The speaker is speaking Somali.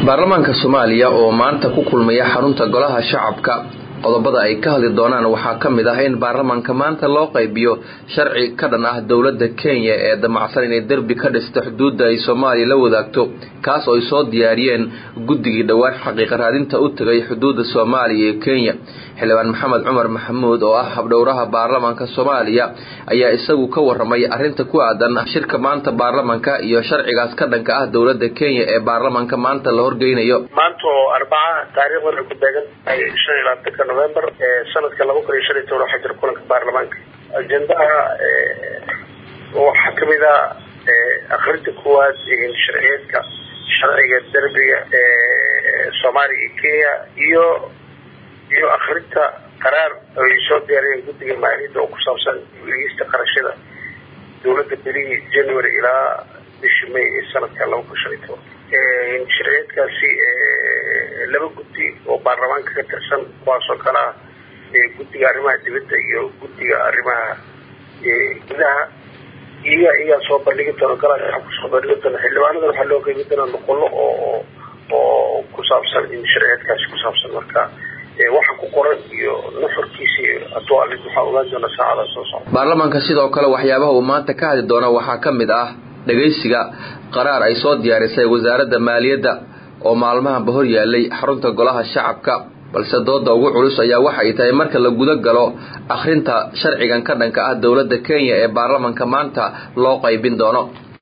baarlamaanka soomaaliya oo maanta ku kulmaya xarunta golaha shacabka qodobada ay ka hadli doonaan waxaa ka mid ah in baarlamaanka maanta loo qaybiyo sharci ka dhan ah dowladda kenya ee damacsan inay derbi ka dhisto xuduudda ay soomaaliya la wadaagto kaas oo ay soo diyaariyeen guddigii dhowaan xaqiiqa raadinta u tegay xuduudda soomaaliya iyo kenya xildhibaan maxamed cumar maxamuud oo ah habdhowraha baarlamaanka soomaaliya ayaa isagu ka waramay arrinta ku aadan shirka maanta baarlamaanka iyo sharcigaas ka dhanka ah dowladda kenya ee baarlamaanka maanta la horgeynayo maanta oo arbaca taariikhdan ay ku beegan tahay shan iyo labaatanka november sanadka laba kun iyo shan iyo toban waxaa jira kulanka baarlamaanka ajendaha waxaa kamid a akrinta kuwaad sharciyeedka sharciga derbiga soomaaliya iyo kenya iyo iyo akrinta qaraar ay soo diyaariyeen guddiga maaliyadda oo ku saabsan eegista qarashada dowladda bilihii january ilaa bishii may ee sanadka laba kun shan iyo toban sharciyeedkaasi laba guddi oo baarlamaanka ka tirsan kuwaasoo kale ah guddiga arrimaha dibadda iyo guddiga arrimaha gudaha iyaga iyaa soo bandhigi doona golaha kusoo bandhigi doona xildhibaanadan waxaa loo qeybi doonaa noqolo oo oo ku saabsan in sharciyeedkaasi ku saabsan marka waxa ku qoran iyo nuxurkiisi hadduu alid waxaa ogaan doona saacada soo socda baarlamaanka sidoo kale waxyaabaha uu maanta ka hadli doona waxaa ka mid ah dhegaysiga qaraar ay soo diyaarisay wasaaradda maaliyadda oo maalmahanba hor yaalay xarunta golaha shacabka balse dooda ugu culus ayaa waxa ay tahay marka la guda galo akhrinta sharcigan ka dhanka ah dowladda kenya ee baarlamaanka maanta loo qaybin doono